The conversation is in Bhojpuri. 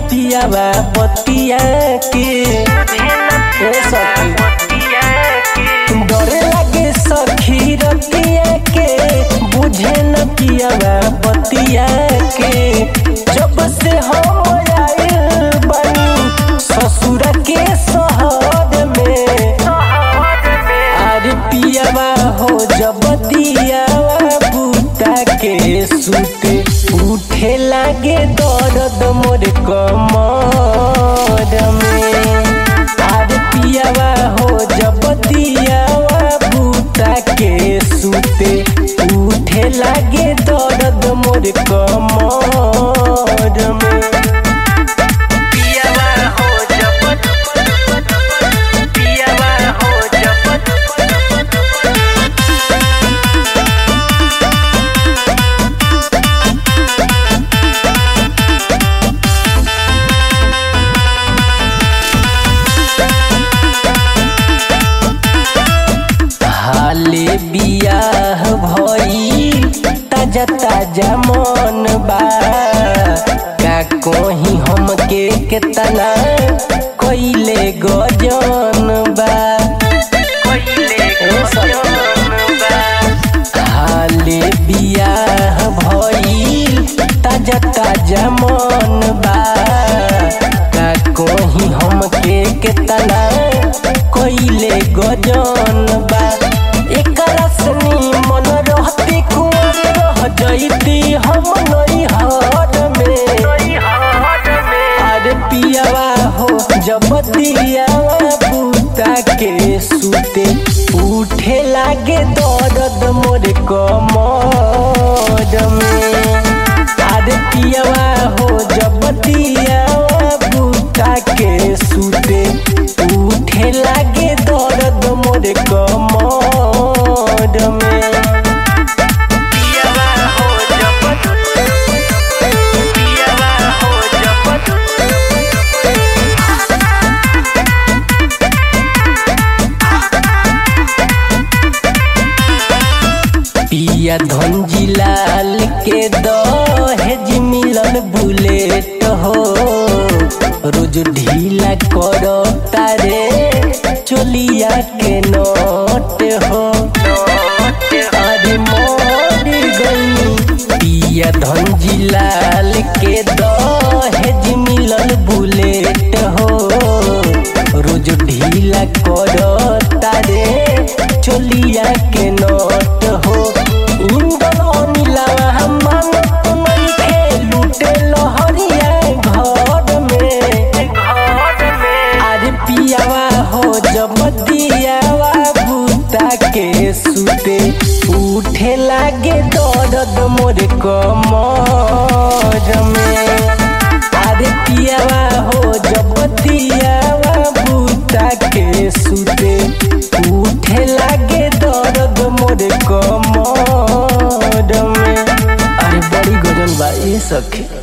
पियावा बतिया के ए सखी डरे लागे सखी रतिया के बुझे न पियावा बतिया के जब से हम आइल बनी ससुर के शहर में अरे पियावा हो जब दियावा बूता के सुते उठे लागे दर्द मोर कमर में अरे पियावा हो जब दियावा बूता के सुते उठे लागे दर्द मोर कमर में पियावा हो जब पियावा हो जब हाले बियाह भई ताजा ताजा मन बा का कोही हमके केतना कइले गजन बा ए सखी। हाले बियाह भई ताजा ताजा मन बा का कोही हमके केतना कइले गजन बा एकरा सनी मन रहती कुंवर रह जइती हम नैहर में अरे पियावा हो जब दियावा बूता के सुते उठे लागे दर्द मोर कमर में अरे पियावा हो जब दियावा बूता के सुते उठे लागे दर्द मोर कमर में पियावा हो जब पियावा हो जब पिया धनजी लाल के दहेज मिलन बुलेट हो रोज ढीला करो तारे चोलिया के नोट हो अरे मोर गई पिया धनजी लाल के दहेज मिलन बुलेट हो रोज ढीला करो तारे चोलिया के नोट हो इंदन अनिला हमन नइखे लूटे लहरिया घर में अरे पियावा हो जब दियावा बूता के सुते उठे लागे दर्द मोर कमर में अरे पियावा हो जब दियावा बूता के सुते उठे लागे दर्द मोर कमर में अरे बड़ी गजन बा ये सखी